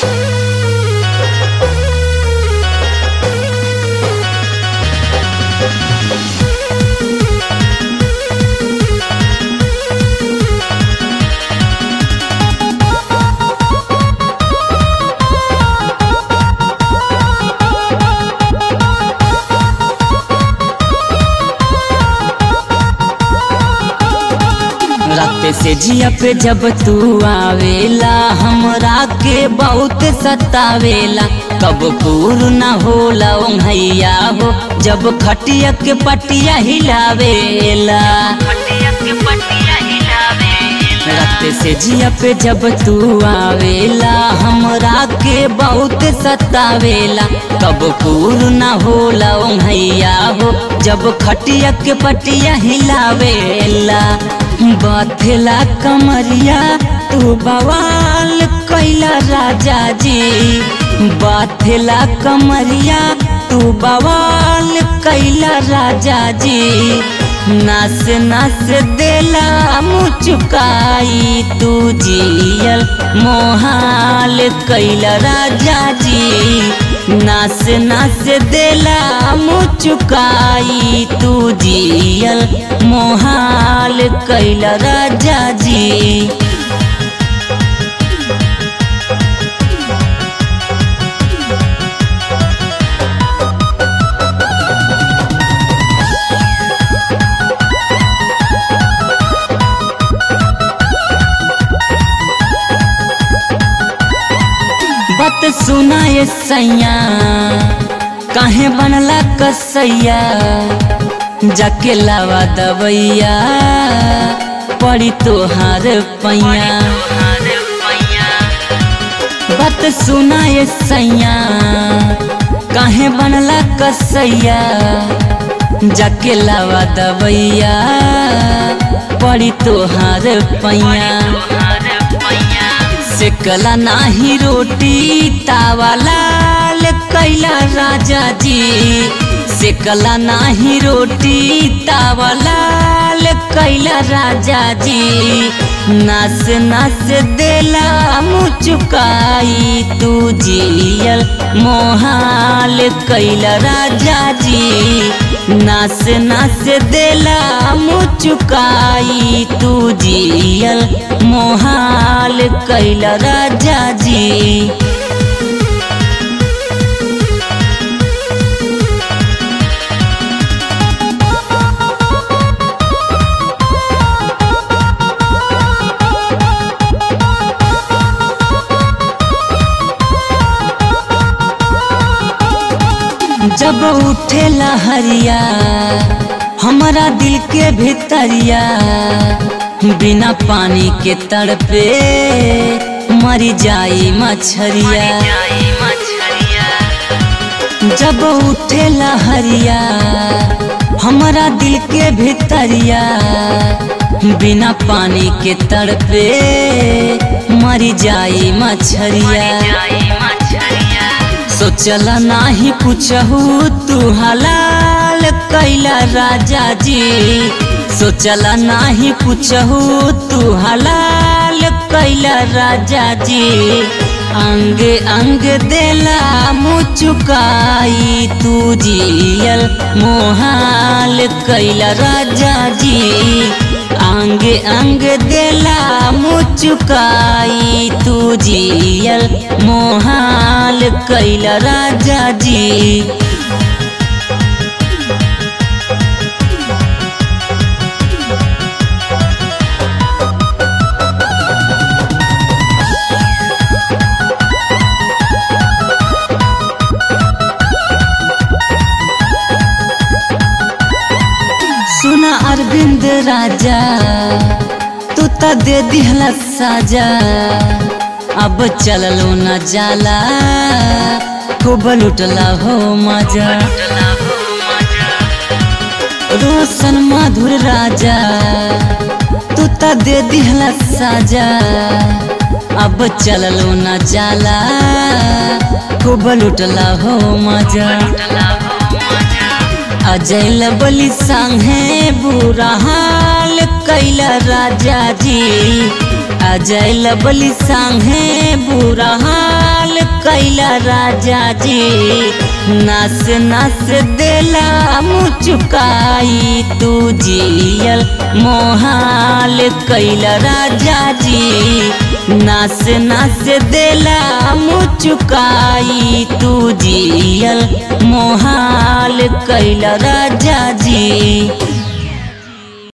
रात से जिया पे जब तू आवेला हमरा के बहुत सतावेला कब पूर न होला ओंघैया हो जब खटिया के पटिया हिलावेला रात से जिया पे जब तू आवेला हमरा के बहुत सतावेला कब पूर न होला ओंघैया हो जब खटिया के पटिया हिलावेला बथेला कमरिया तू बवाल कैला राजा जी बथेला कमरिया तू बवाल कैला राजा जी नास नास देला मुचुकाई तू जियल मोहाल कैला राजा जी नास नास देला मुचुकाई तू जियल मोहाल कैला राजा जी बत सुनाए सैया काहे बनला कसैया जाके लावा दबैया पड़ी तोहार पैया बत सुनाए सैया काहे बनला कसैया जाके लावा दबैया पड़ी तोहार पैया सेकला नाही रोटी तावा लाल कैला राजा जी सेकला नाही रोटी तावा लाल कैला राजा जी नास नास देला मुचुकाई तू जियल मोहाल कैला राजा जी नास नास देला मुचुकाई तू जियल मोहाल कैला राजा जी जब उठे लहरिया हमारा दिल के भीतरिया बिना पानी के तड़पे मरी जाई मछरिया जब उठे लहरिया हमारा दिल के भीतरिया बिना पानी के तड़पे मरी जाई मछरिया सोचला नाही पूछहू तू हलाल कैला राजा जी सोचला नाही पूछहू तू हलाल कैला राजा जी अंग अंग देला मुचुकाई तू जियल मोहाल कैला राजा जी अंग अंग देला मुचुकाई तू जियल मोहाल कैला राजा जी सुना अरविंद राजा तू त दे दिहला साजा अब चललो न जाला खूब लुटला हो मजा रोशन मधुर राजा तू त दे दिहला साजा अब चललो न जाला खूब लुटला हो मजा अजय लबली संगे बुरा हाल कैला राजा जी अजय लबली संगे बुरा हाल कैला राजा जी नस नस देला मुचुकाई तू जियल मोहाल कैला राजा जी नस नस देला मुचुकाई तू जियल मोहाल कैला राजा जी